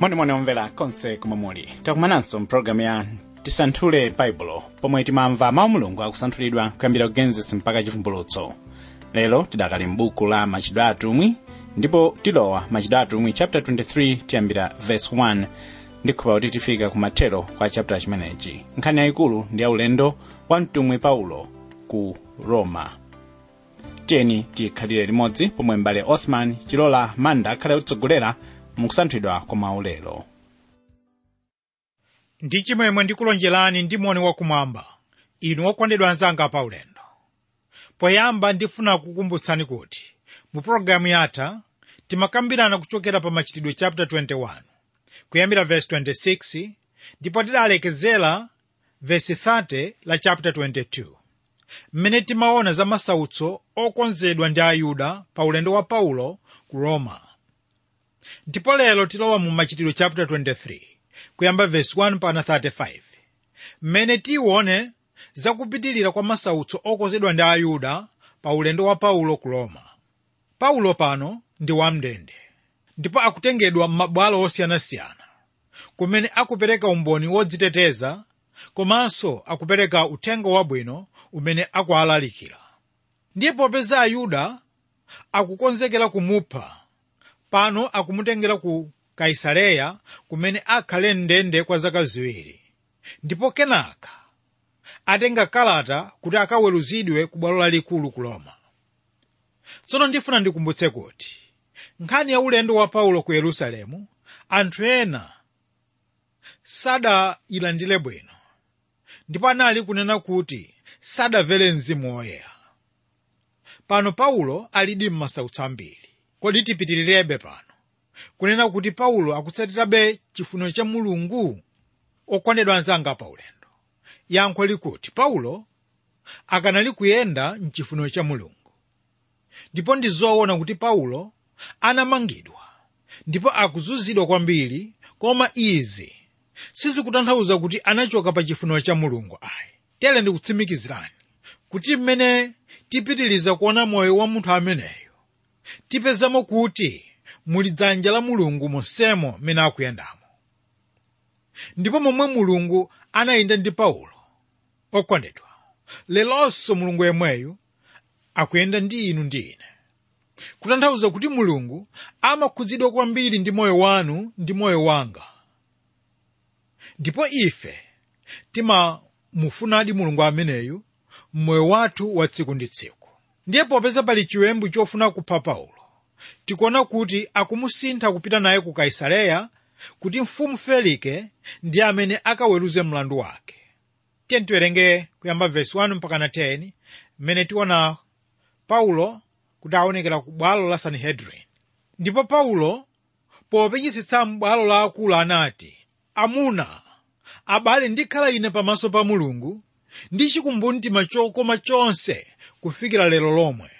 monimoni omvera konse komwe muli takumananso mpulogalamu ya tisanthule baibulo pomwe timamva mawu mulungu akusanthulidwa kuyambira genesis mpaka chivumbulutso lero tidakali m'buku la machitidwe atumwi ndipo tilowa machitidwe atumwi chapter 23 tiyambira verse 1 ndikhupa kuti tifika kumathero kwa chapter chimenechi nkhani yayikulu ndi yaulendo wa mtumwi paulo ku roma tiyeni tikhalire limodzi pomwe mbale osman chilola manda akhale kutsogolera mukusanthulidwa kwa mawu lero ndi chimwemwe ndikulonjerani ndi moni wakumwamba inu okondedwa anzanga pa ulendo poyamba ndifuna kukumbutsani kuti mu pologalamu yatha timakambirana kuchokera pa machitidwe chapter 21 kuyambira verse 26 ndipo tidalekezera verse 30 la chapter 22 mmene timaona za masautso okonzedwa ndi ayuda pa ulendo wa paulo ku roma ndipo lero tilowa mu machitidwe chapter 23 kuyamba verse 1 pana 35 mmene tione zakupitilira kwa masautso okonzedwa ndi ayuda pa ulendo wa paulo ku roma paulo pano ndi wamndende ndipo akutengedwa m'mabwalo osiyanasiyana kumene akupereka umboni wodziteteza komanso akupereka uthenga wabwino umene akuwalalikira ndiye popeza ayuda akukonzekera kumupha pano akumutengera ku kaisareya kumene akhale mndende kwa zaka ziwiri ndipo kenaka atenga kalata kuti akaweruzidwe ku bwalo lalikulu ku roma tsono ndifuna ndikumbutse kuti nkhani ya ulendo wa paulo ku yerusalemu anthu ena sadayilandire bwino ndipo anali kunena kuti sadamvere mzimu woyera pano paulo alidi m'masautso ambiri kodi tipitirirabe pano kunena kuti paulo akutsatirabe chifuniro cha mulungu okondedwa anzanga pa ulendo yankho likuti paulo akanali kuyenda mchifuniro cha mulungu ndipo ndi zoona kuti paulo anamangidwa ndipo akuzunzidwa kwambiri koma izi sizikutanthauza kuti anachoka pa chifuniro cha mulungu ayi tere ndikutsimikizirani kuti mmene tipitiliza kuona moyo wa munthu ameneyo tipezamo kuti muli dzanja la mulungu monsemo mmene akuyendamo ndipo momwe mulungu anayenda ndi paulo okondedwa lelonso mulungu yemweyo akuyenda ndi inu ndi ine kutanthauza kuti mulungu amakhudzidwa kwambiri ndi moyo wanu ndi moyo wanga ndipo ife timamufunadi mulungu ameneyu mmoyo wathu wa tsiku ndi tsiku ndiye popeza pali chiwembu chofuna kupha paulo tikuona kuti akumusintha kupita naye ku kaisareya kuti mfumu felike ndi amene akaweruze mlandu wake tiye tiwerenge kuyamba vesi 1 mpaka na 10 mmene tiona paulo kuti aonekera ku bwalo la sanhedrin ndipo paulo popechisitsa m'bwalo la akulu anati amuna abale ndikhala ine pamaso pa mulungu ndi chikumbumtima chokoma chonse kufikira lero lomwe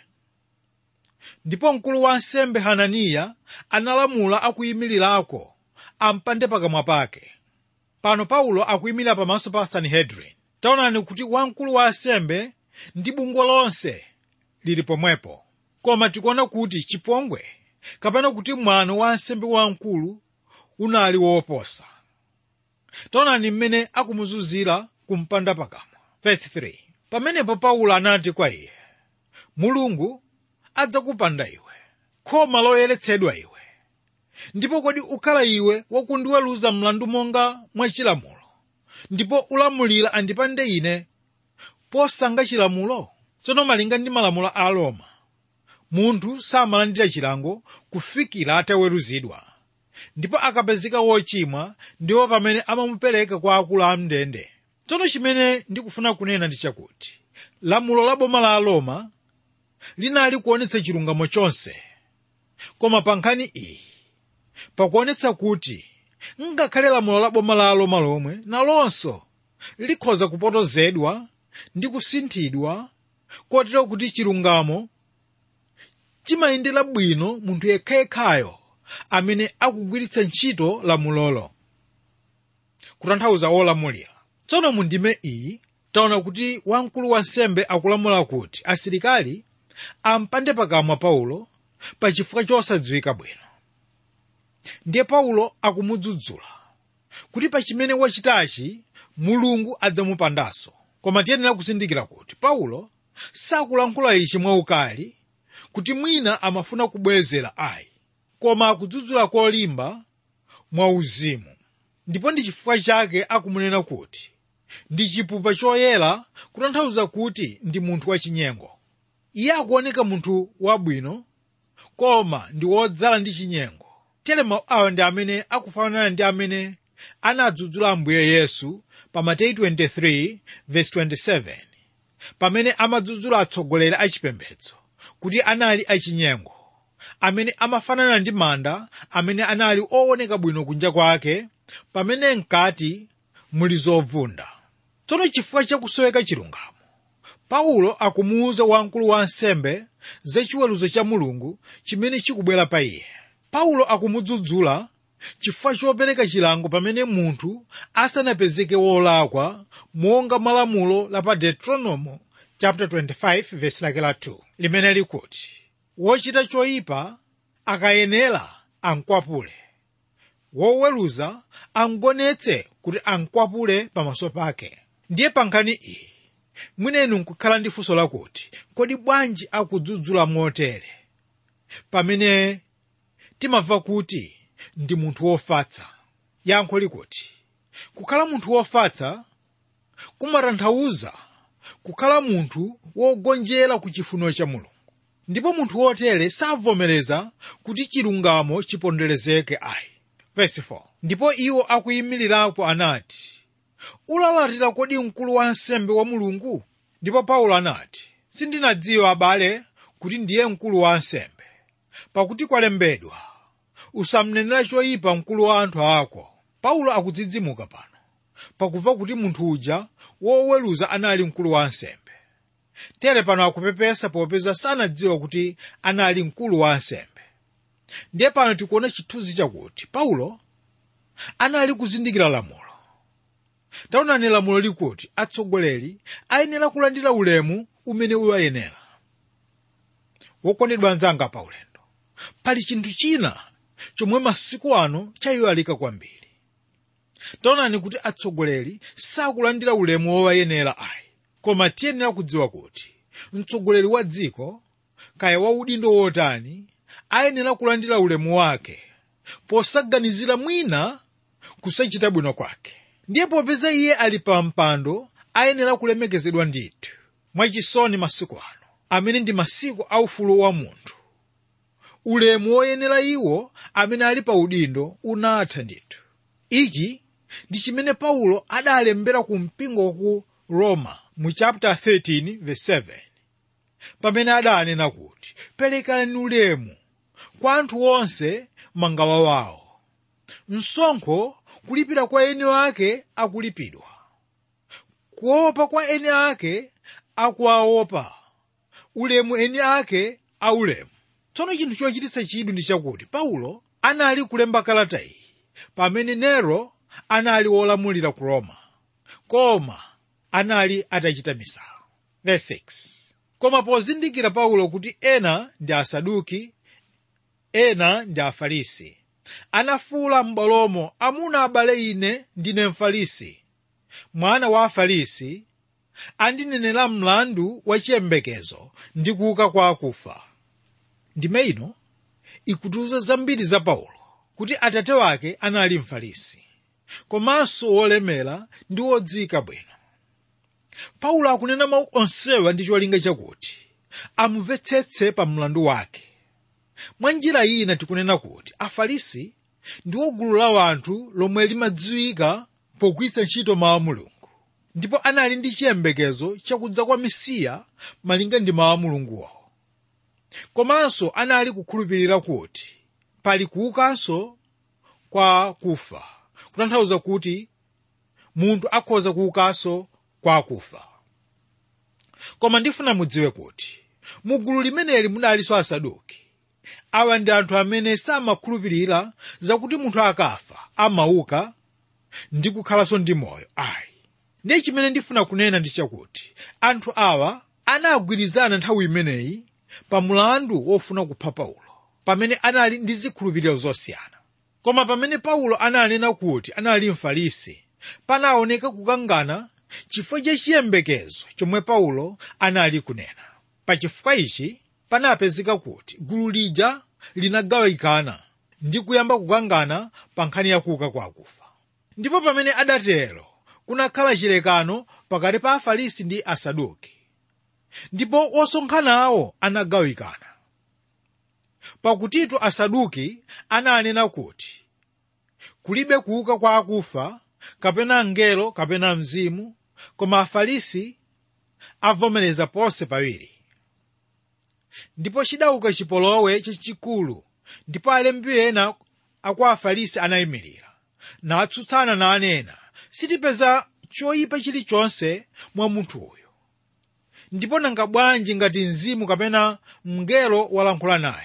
ndipo mkulu wa ansembe hananiya analamula akuyimirirako ampande pakamwa pake pano paulo akuyimirira pamaso pa sanhedrin taonani kuti wamkulu wa ansembe ndi bungwe lonse lili pomwepo koma tikuona kuti chipongwe kapena kuti mwano wa ansembe wamkulu unali woposa taonani mmene akumuzunzira kumpanda pakamwa Verse 3 pamenepo paulo anati kwa iye mulungu adzakupanda iwe khoma loyeretsedwa iwe ndipo kodi ukhala iwe wakundiweruza mlandu monga mwachilamulo ndipo ulamulira andipande ine posanga chilamulo tsono malinga ndi malamulo a roma munthu samalandira chilango kufikira ataweruzidwa ndipo akapezeka wochimwa ndiwo pamene amamupereka kwa akulu a mndende tsono chimene ndikufuna kunena ndi chakuti lamulo la boma la roma linali kuonetsa chilungamo chonse koma pa nkhani iyi pakuonetsa kuti ngakhale lamulo la boma la roma lomwe nalonso likhoza kupotozedwa ndi kusinthidwa kotero kuti chilungamo chimayendera bwino munthu yekhayekhayo amene akugwiritsa ntchito lamulolo kutanthauza olamulira tsono mu ndime iyi taona kuti wamkulu wa nsembe akulamula kuti asilikali ampande pakamwa paulo pa chifukwa chosadziwika bwino ndiye paulo akumudzudzula kuti pa chimene wachitachi mulungu adzamupandanso koma tiyenera kuzindikira kuti paulo sakulankhula ichi mwaukali kuti mwina amafuna kubwezera ayi koma akudzudzula kolimba mwauzimu ndipo ndi chifukwa chake akumunena kuti ndi chipupa choyera kutanthauza kuti ndi munthu wachinyengo iye akuoneka munthu wabwino koma ndi wodzala ndi chinyengo tere mawu awa ndi amene akufanana ndi amene anadzudzula ambuye yesu pa mateyu 23 verse 27 pamene amadzudzula atsogoleri achipembedzo kuti anali achinyengo amene amafanana ndi manda amene anali ooneka bwino kunja kwake pamene mkati muli zovunda tsono chifukwa chakusoweka chilungamo paulo akumuwuza wamkulu wa ansembe za chiweruzo cha mulungu chimene chikubwera pa iye paulo akumudzudzula chifukwa chopereka chilango pamene munthu asanapezeke wolakwa monga malamulo la pa deuteronomo chapter 25 verse lake la 2 limene likuti wochita choyipa akayenera ankwapule woweruza angonetse kuti ankwapule pamaso pake ndiye pa nkhani iyi mwinenu nkukhala ndi funso lakuti kodi bwanji akudzudzula motere pamene timamva kuti ndi munthu wofatsa yankho likuti kukhala munthu wofatsa kumatanthauza kukhala munthu wogonjera ku chifuniro cha mulungu ndipo munthu wotere savomereza kuti chilungamo chiponderezeke ayi Verse 4. ndipo iwo akuyimirirapo anati ulalatira kodi mkulu wa ansembe wa mulungu ndipo paulo anati sindinadziwa abale kuti ndiye mkulu wa ansembe pakuti kwalembedwa usamnenera choyipa mkulu wa anthu ako paulo akudzidzimuka pano pakumva kuti munthu uja woweruza anali mkulu wa ansembe tere pano akupepesa popeza sanadziwa kuti anali mkulu wa ansembe ndiye pano tikuona chithunzi chakuti paulo anali kuzindikira lamulo taonani lamulo likuti atsogoleri ayenera kulandira ulemu umene uwayenera wokondedwa anzanga pa ulendo pali chinthu china chomwe masiku ano chayiwalika kwambiri taonani kuti atsogoleri sakulandira ulemu wowayenera ayi koma tiyenera kudziwa kuti mtsogoleri wa dziko kaya wa udindo wotani ayenera kulandira ulemu wake posaganizira mwina kusachita bwino kwake ndiye popeza iye ali pa mpando ayenera kulemekezedwa ndithu mwachisoni masiku ano amene ndi masiku aufulu wa munthu ulemu woyenera iwo amene ali pa udindo unatha ndithu ichi ndi chimene paulo adalembera ku mpingo wa ku roma mu chapter 13 verse 7 pamene adanena kuti perekani ulemu kwa anthu onse mangawa wawo msonkho kulipira kwa eni ake akulipidwa kuopa kwa eni ake akuwaopa ulemu eni ake aulemu tsono chinthu chochititsa chidwi ndi chakuti paulo anali kulemba kalata iyi pamene nero anali wolamulira ku roma koma anali atachita misala Verse 6. koma pozindikira paulo kuti ena ndi asaduki ena ndi afarisi anafuwula m'bwalomo amuna abale ine ndine mfarisi mwana wa afarisi andinenera mlandu wa chiyembekezo ndi kuuka kwa akufa ndime ino ikutiuza zambiri za paulo kuti atate wake anali mfarisi komanso wolemera ndi wodziwika bwino paulo akunena mawu onsewa ndi cholinga chakuti amumvetsetse pa mlandu wake mwa njira ina tikunena kuti afarisi ndiwo gulu la anthu lomwe limadziwika pogwiritsa ntchito mawu a mulungu ndipo anali ndi chiyembekezo chakudza kwa mesiya malinga ndi mawu a mulunguwo komanso anali kukhulupirira kuti pali kuukanso kwa kufa kutanthauza kuti munthu akhoza kuukanso kwa akufa koma ndifuna mudziwe kuti mu gulu limeneli munalinso asaduki awa ndi anthu amene samakhulupirira zakuti munthu akafa amauka ndi kukhalanso ndi moyo ayi ndiye chimene ndifuna kunena ndi chakuti anthu awa anagwirizana nthawi imeneyi pa mulandu wofuna kupha paulo pamene anali ndi zikhulupiriro zosiyana koma pamene paulo ananena kuti anali mfarisi panaoneka kukangana chifukwa cha chiyembekezo chomwe paulo anali kunena pachifukwa ichi panapezeka kuti gulu lija linagawikana ndi kuyamba kukangana pa nkhani ya kuuka kwa akufa ndipo pamene adatero kunakhala chilekano pakati pa afarisi ndi asaduki ndipo osonkhanawo anagawikana pakutitu asaduki ananena kuti kulibe kuuka kwa akufa kapena mngelo kapena mzimu koma afarisi avomereza ponse pawiri ndipo chidauka chipolowe chachikulu ndipo alembi ena akwa afarisi anayimirira natsutsana nanena sitipeza choyipa chilichonse mwa munthu uyu ndipo nanga bwanji ngati mzimu kapena mngelo walankhula naye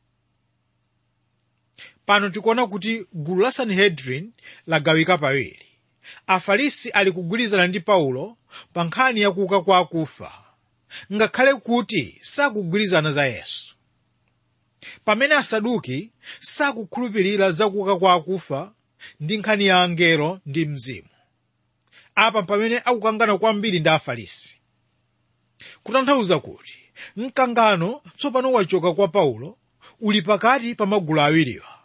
pano tikuona kuti gulu la sanhedrin lagawika pawiri afarisi ali kugwirizana ndi paulo pa nkhani ya kuuka kwa akufa ngakhale kuti sakugwirizana za yesu pamene asaduki sakukhulupirira za kuuka kwa akufa ndi nkhani ya angelo ndi mzimu apa pamene akukangana kwambiri ndi afarisi kutanthauza kuti mkangano tsopano wachoka kwa paulo uli pakati pa magulu awiriwa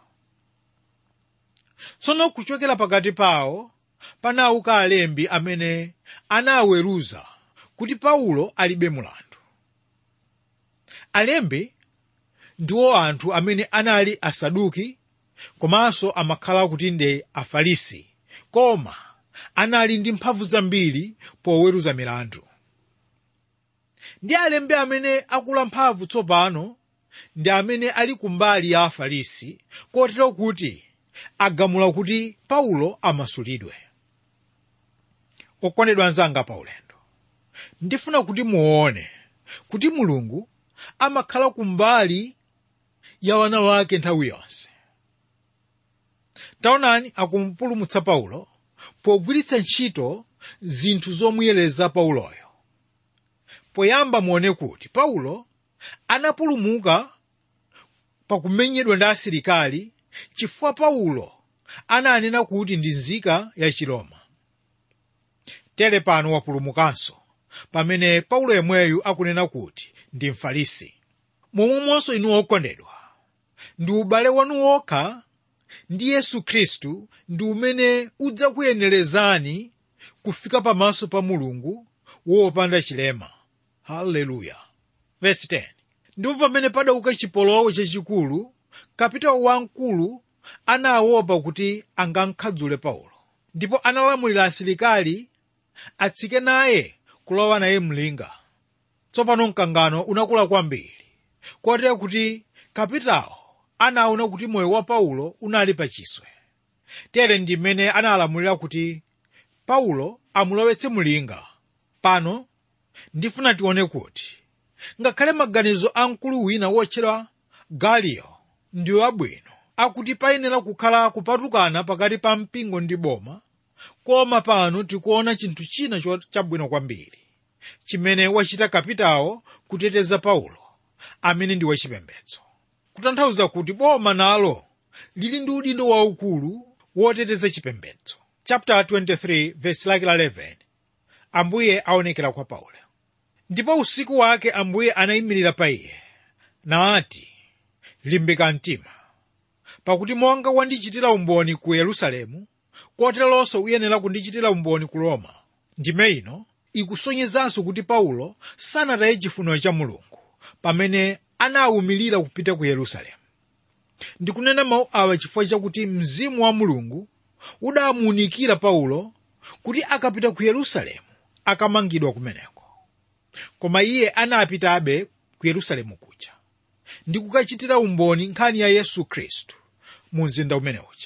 tsono kuchokera pakati pawo panauka alembi amene anaweruza kuti paulo alibe mulandu alembi ndiwo anthu amene anali asaduki komanso amakhala kuti ndi afarisi koma anali ndi mphamvu zambiri poweruza milandu ndi alembi amene akula mphamvu tsopano ndi amene ali kumbali ya afarisi kotero kuti agamula kuti paulo amasulidwe okondedwa anzanga paulendo ndifuna kuti muone kuti mulungu amakhala kumbali ya wana wake nthawi yonse taonani akumpulumutsa paulo pogwiritsa ntchito zinthu zomuyereza pauloyo poyamba muone kuti paulo anapulumuka pakumenyedwa ndi asilikali chifukwa paulo ananena kuti ndi nzika ya chiroma tere pano wapulumukanso pamene paulo yemweyu akunena kuti ndi mfarisi momwemonso inu okondedwa ndi ubale wanu wokha ndi yesu khristu ndi umene udzakuyenerezani kufika pamaso pa mulungu wopanda chilema haleluya vesi 10 ndipo pamene padauka chipolowe chachikulu kapitawo wamkulu anaopa kuti angamkhadzule paulo ndipo analamulira asilikali atsike naye kulowa naye mlinga tsopano mkangano unakula kwambiri kotero kuti kapitawo anaona kuti moyo wa paulo unali pachiswe tere ndi mmene analamulira kuti paulo amulowetse mlinga pano ndifuna tione kuti ngakhale maganizo a mkulu wina wotchedwa galiyo ndiwo abwino akuti payenera kukhala kupatukana pakati pa mpingo ndi boma koma pano tikuona chinthu china chabwino kwambiri chimene wachita kapitawo kuteteza paulo amene ndi wachipembedzo kutanthauza kuti boma nalo lili ndi udindo waukulu woteteza chipembedzo chapter 23 verse lake la 11 ambuye aonekera kwa paulo ndipo usiku wake ambuye anayimirira pa iye nati limbika mtima pakuti monga wandichitira umboni ku yerusalemu koteronso uyenera kundichitira umboni ku roma ndime ino ikusonyezanso kuti paulo sanataye chifuniro cha mulungu pamene anawumilira kupita ku yerusalemu ndikunena mawu awa chifukwa chakuti mzimu wa mulungu udamuunikira paulo kuti akapita ku yerusalemu akamangidwa kumeneko koma iye anapitabe ku yerusalemu kuja ndi kukachitira umboni nkhani ya yesu khristu mu mzinda umene uja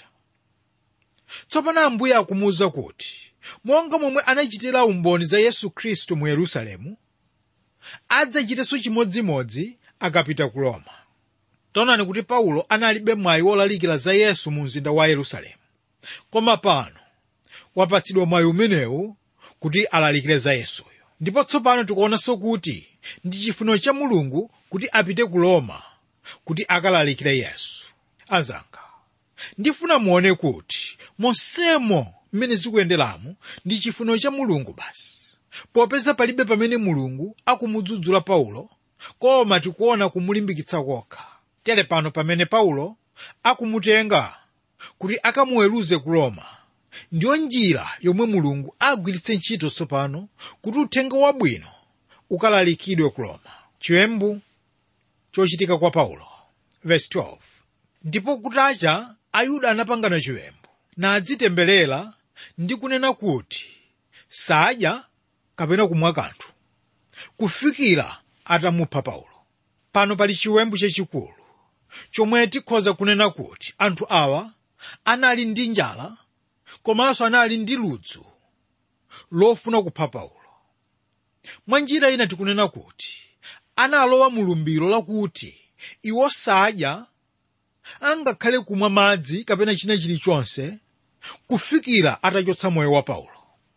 tsopano ambuye akumuwuza kuti monga momwe anachitira umboni za yesu khristu mu yerusalemu adzachitenso chimodzimodzi akapita ku roma taonani kuti paulo analibe mwayi wolalikira za yesu mu mzinda wa yerusalemu koma pano wapatsidwa mwayi umenewu kuti alalikire za yesuyo ndipo tsopano tikuonanso kuti ndi chifuniro cha mulungu kuti apite ku roma kuti akalalikire yesu anzanga ndifuna muone kuti monsemo mmene zikuyenderamo ndi chifuniro cha mulungu basi popeza palibe pamene mulungu akumudzudzula paulo koma tikuona kumulimbikitsa kokha tere pano pamene paulo akumutenga kuti akamuweruze ku roma ndiyo njira yomwe mulungu agwiritse ntchito tsopano kuti uthenga wabwino ukalalikidwe ku roma chiwembu chochitika kwa paulo verse 12 ndipo kutacha ayuda anapangana chiwembu nadzitemberera ndi kunena kuti sadya kapena kumwa kanthu kufikira atamupha paulo pano pali chiwembu chachikulu chomwe tikhoza kunena kuti anthu awa anali ndi njala komanso anali ndi ludzu lofuna kupha paulo mwa njira ina tikunena kuti analowa mu lumbiro lakuti iwo sadya angakhale kumwa madzi kapena china chilichonse kufikira atachotsa moyo wa paulo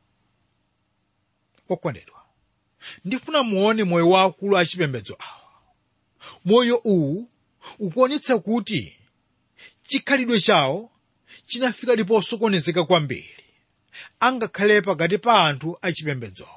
okondedwa ndifuna muone moyo wa akulu achipembedzo awa moyo uwu ukuonetsa kuti chikhalidwe chawo chinafika ndipo sokonezeka kwambiri angakhale pakati pa anthu achipembedzowo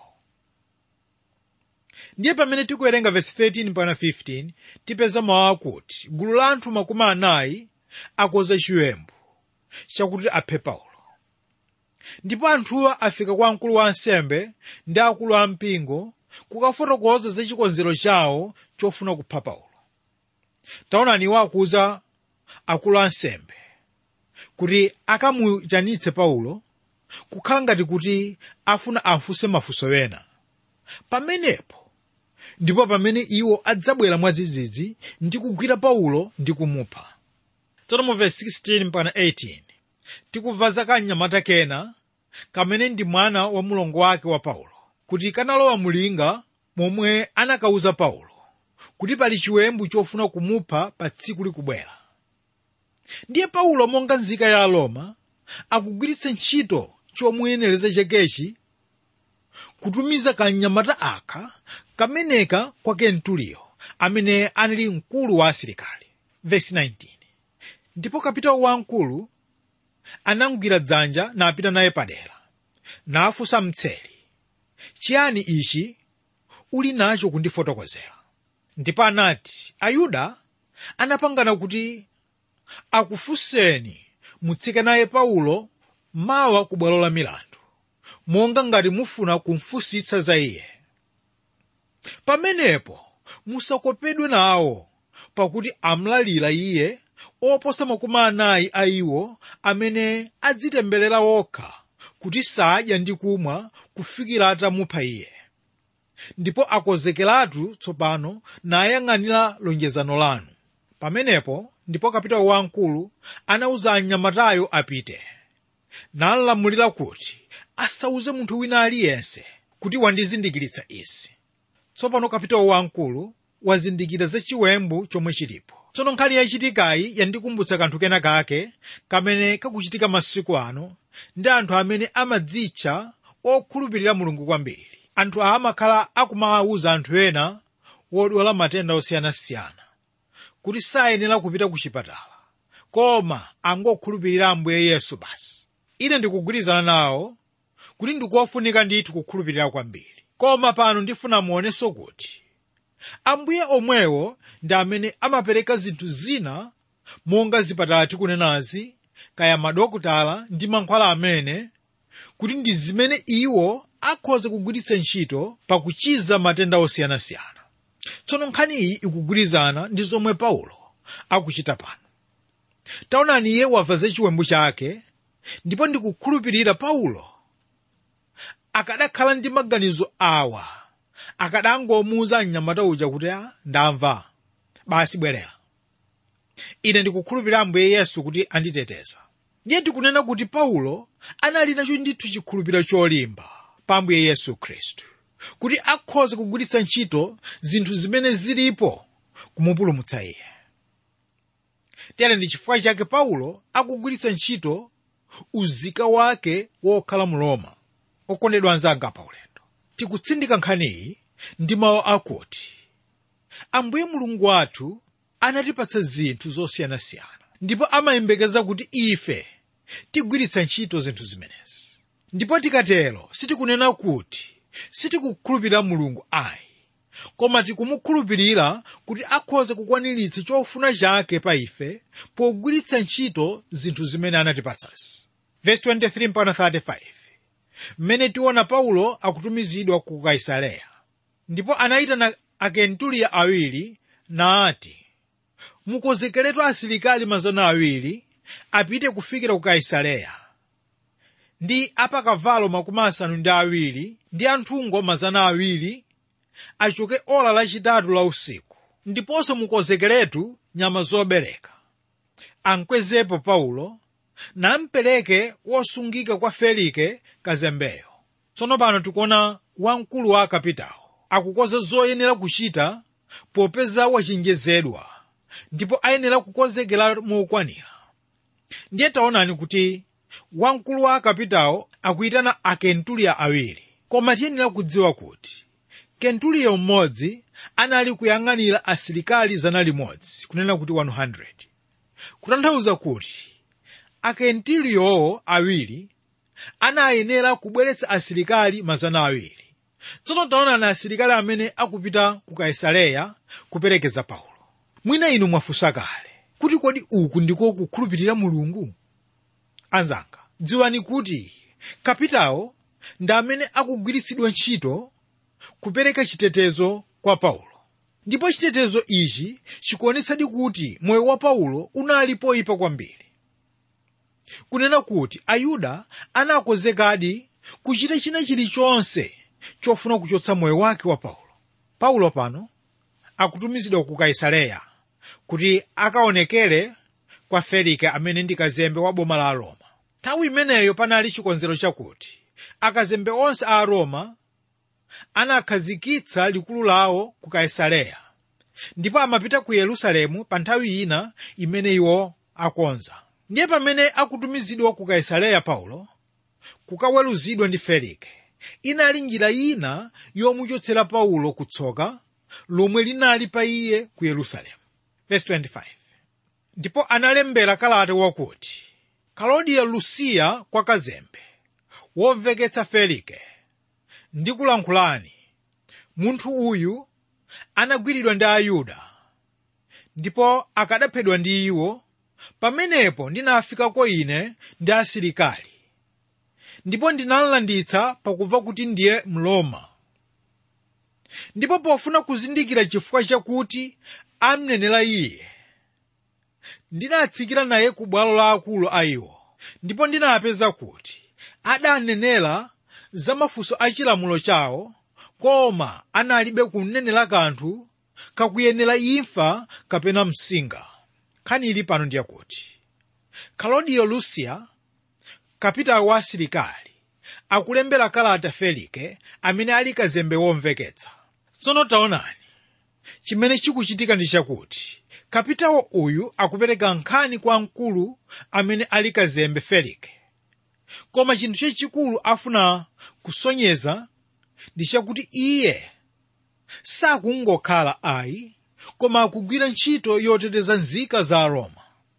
ndiye pamene tikuwerenga verse 13 mpaka 15 tipeza mawu akuti gulu la anthu makumi anayi akoza chiwembu chakuti aphe paulo ndipo anthuwa afika kwa mkulu wa ansembe ndi akulu a mpingo kukafotokoza za chikonzero chawo chofuna kupha paulo taonani iwo akuza akulu a ansembe kuti akamuyitanitse paulo kukhala ngati kuti afuna afunse mafunso ena pamenepo ndipo pamene iwo adzabwera mwadzidzidzi ndi kugwira paulo ndi kumupha tsono mu verse 16 mpaka 18 tikumva za kamnyamata kena kamene ndi mwana wa mlongo wake wa paulo kuti kanalowa mulinga momwe anakauza paulo kuti pali chiwembu chofuna kumupha pa tsiku likubwera ndiye paulo monga nzika ya aroma akugwiritsa ntchito chomuyenereza chakechi kutumiza kamnyamata aka kameneka kwa kentuliyo amene anali mkulu wa asilikali Verse 19. ndipo kapitawo wamkulu anamugwira dzanja napita naye padera nafunsa mtseri chiyani ichi uli nacho kundifotokozera ndipo anati ayuda anapangana kuti akufunseni mutsike naye paulo mawa ku bwalo la milandu monga ngati mufuna kumfunsitsa za iye pamenepo musakopedwe nawo pakuti amlalira iye oposa makumi anayi a iwo amene adzitemberera wokha kuti sadya ndi kumwa kufikira atamupha iye ndipo akonzekeratu tsopano nayang'anira lonjezano lanu pamenepo ndipo kapitawo wamkulu anawuza anyamatayo apite nalamulira kuti asauze munthu wina aliyense kuti wandizindikiritsa izi tsopano kapitawo wamkulu wazindikira za chiwembu chomwe chilipo tsono nkhani yachitikayi yandikumbutsa kanthu kena kake kamene kakuchitika masiku ano ndi anthu amene amadzitcha okhulupirira mulungu kwambiri anthu awa amakhala akumawuza anthu ena wodwala matenda osiyanasiyana kuti sayenera kupita ku chipatala koma angokhulupirira ambuye yesu basi ine ndikugwirizana nawo kuti ndikofunika ndithu kukhulupirira kwambiri koma pano ndifuna muonenso kuti ambuye omwewo ndi amene amapereka zinthu zina monga zipatala tikunenazi kaya madokotala ndi mankhwala amene kuti ndi zimene iwo akhoza kugwiritsa ntchito pakuchiza matenda osiyanasiyana tsono nkhani iyi ikugwirizana ndi zomwe paulo akuchita pano taonani iye wamva za chiwembu chake ndipo ndikukhulupirira paulo akadakhala ndi maganizo awa akadangomuwuza mnyamata uja kuti a ndamva basi bwerera ine ndikukhulupirira ambuye yesu kuti anditeteza ndiye tikunena kuti paulo anali nacho ndithu chikhulupiriro cholimba pa ambuye yesu khristu kuti akhoza kugwiritsa ntchito zinthu zimene zilipo kumupulumutsa iye tere ndi chifukwa chake paulo akugwiritsa ntchito uzika wake wokhala mu roma okondedwa anzanga pa ulendo tikutsindika nkhaniyi ndi mawu akuti ambuye mulungu wathu anatipatsa zinthu zosiyanasiyana ndipo amayembekeza kuti ife tigwiritsa ntchito zinthu zimenezi ndipo tikatero sitikunena kuti sitikukhulupirira mulungu ayi koma tikumukhulupirira kuti akhoza kukwaniritsa chofuna chake pa ife pogwiritsa ntchito zinthu zimene anatipatsazi verse 23 mpaka 35 mmene tiona paulo akutumizidwa ku kaisareya ndipo anayitana akentuliya awiri naati mukonzekeretu asilikali mazana awiri apite kufikira ku kaisareya ndi apakavalo makumi asanu ndi awiri ndi anthungo mazana awiri achoke ola lachitatu la usiku ndiponso mukonzekeretu nyama zobereka ankwezepo paulo nampereke wosungika kwa felike kazembeyo tsono pano tikuona wamkulu wa akapitawo akukonza zoyenera kuchita popeza wachenjezedwa ndipo ayenera kukonzekera mokwanira ndiye taonani kuti wamkulu wa akapitawo akuyitana akentuliya awiri koma tiyenera kudziwa kuti kentuliya mmodzi anali kuyang'anira asilikali zana limodzi kunena kuti 100 kutanthauza kuti akentuliyowo awiri anayenera kubweretsa asilikali mazana awiri tsono taonani asilikali amene akupita ku kaisareya kuperekeza paulo mwina inu mwafunsa kale kuti kodi uku ndiko kukhulupirira mulungu anzanga dziwani kuti kapitawo ndi amene akugwiritsidwa ntchito kupereka chitetezo kwa paulo ndipo chitetezo ichi chikuonetsadi kuti moyo wa paulo unali poyipa kwambiri kunena kuti ayuda anakonzekadi kuchita china chilichonse chofuna kuchotsa moyo wake wa paulo paulo pano akutumizidwa ku kaisareya kuti akaonekere kwa felike amene ndi kazembe wa boma la roma nthawi imeneyo panali chikonzero chakuti akazembe onse a roma anakhazikitsa likulu lawo ku kaisareya ndipo amapita ku yerusalemu pa nthawi ina imene iwo akonza ndiye pamene akutumizidwa ku kaisareya paulo kukaweruzidwa ndi felike inali njira ina yomuchotsera paulo kutsoka lomwe linali pa iye ku yerusalemu Verse 25. ndipo analembera kalata wakuti kalodiya lusiya kwa kazembe womveketsa felike ndikulankhulani munthu uyu anagwiridwa ndi ayuda ndipo akadaphedwa ndi iwo pamenepo ndinafikako ine ndi asilikali ndipo ndinalanditsa pakumva kuti ndiye mloma ndipo pofuna kuzindikira chifukwa chakuti amnenera iye ndinatsikira naye ku bwalo la akulu a iwo ndipo ndinapeza kuti adanenera za mafunso a chilamulo chawo koma analibe kunenera kanthu kakuyenera imfa kapena msinga nkhani ili pano ndiyakuti kalodiyo lusiya kapitawo wa asilikali akulembera kalata felike amene ali kazembe womveketsa tsono taonani chimene chikuchitika ndi chakuti kapitawo uyu akupereka nkhani kwa mkulu amene ali kazembe felike koma chinthu chachikulu afuna kusonyeza ndi chakuti iye sakungokhala ayi koma akugwira ntchito yoteteza nzika za roma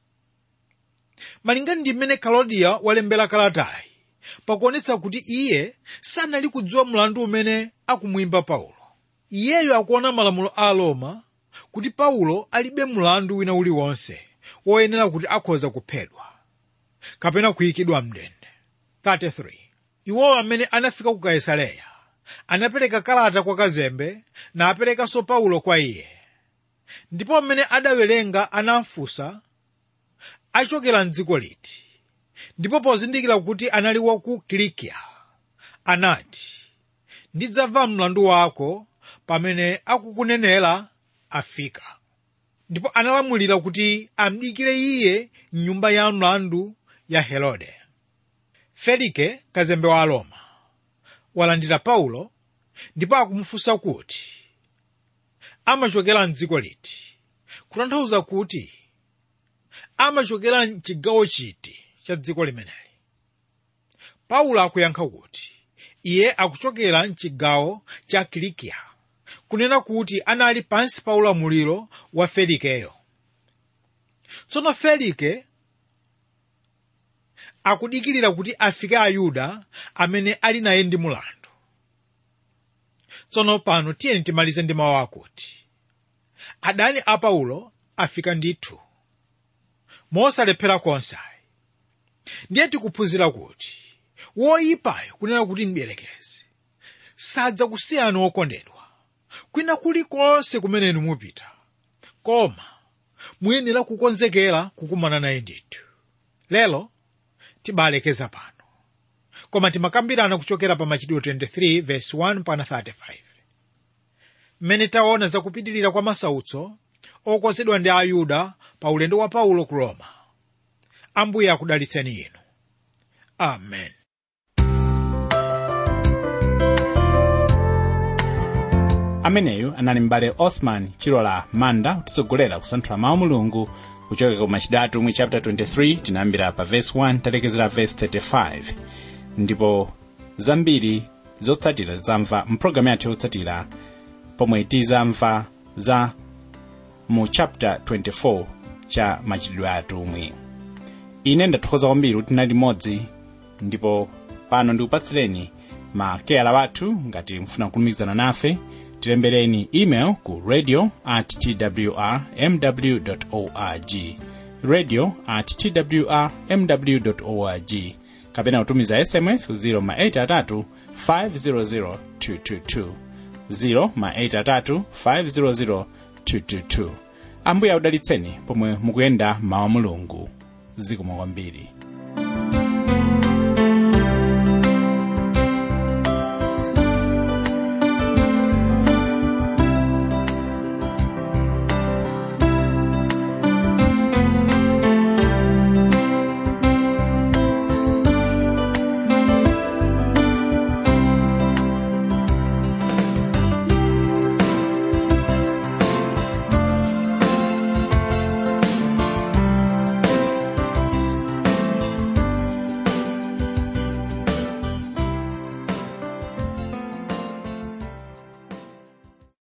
malingana ndi mmene kalodiya walembera kalatayi pakuonetsa kuti iye sanali kudziwa mlandu umene akumwimba paulo iyeyo akuona malamulo a roma kuti paulo alibe mlandu wina uliwonse woyenera kuti akhoza kuphedwa kapena kuyikidwa mndende 33 iwowo amene anafika ku kaisareya anapereka kalata kwa kazembe naperekanso paulo kwa iye ndipo mmene adawerenga anafunsa achokera mdziko liti ndipo pozindikira kuti anali wa ku kilikiya anati ndidzamva mlandu wako pamene akukunenera afika ndipo analamulira kuti amdikire iye mnyumba ya mlandu ya herode felike kazembe wa roma walandira paulo ndipo akumufunsa kuti amachokera mdziko liti kutanthauza kuti amachokera mchigawo chiti cha dziko limeneli paulo akuyankha kuti iye akuchokera mchigawo cha kilikiya kunena kuti anali pansi pa ulamuliro wa felikeyo tsono felike akudikirira kuti afike ayuda amene ali naye ndi mulandu tsono pano tiyeni timalize ndi mawu akuti adani a paulo afika ndithu mosalephera konse ndiye tikuphunzira kuti woyipayo kunena kuti mdierekezi sadza kusiyani wokondedwa kwina kulikonse kumene mupita koma muyenera kukonzekera kukumana naye ndithu lero tibalekeza pano koma timakambirana kuchokera pa machitidwe 23 verse 1 pana 35 mmene taona zakupitirira kwa masautso okonzedwa ndi ayuda pa ulendo wa paulo ku roma ambuye akudalitseni inu amen ameneyu anali m'bale osman chilola manda kutitsogolera kusanthula mawu mulungu kuchokera ku machitidwe atumwi chapter 23 tinayambira pa verse 1 talekezera verse 35 ndipo zambiri zotsatira zamva mpulogalamu yathu yotsatira pomwe tizamva za mu chapter 24 cha machitidwe atumwi ine ndathokoza kwambiri kuti tinali limodzi ndipo pano ndikupatsireni makeyala wathu ngati mfuna kulumikizana nafe tilembereni email ku radio at twr mw org radio at twr mw org kapena kutumiza sms ku 0 ma 83 500 222 0 ma 83 500 222 ambuye akudalitseni pomwe mukuyenda mawu mulungu zikomo kwambiri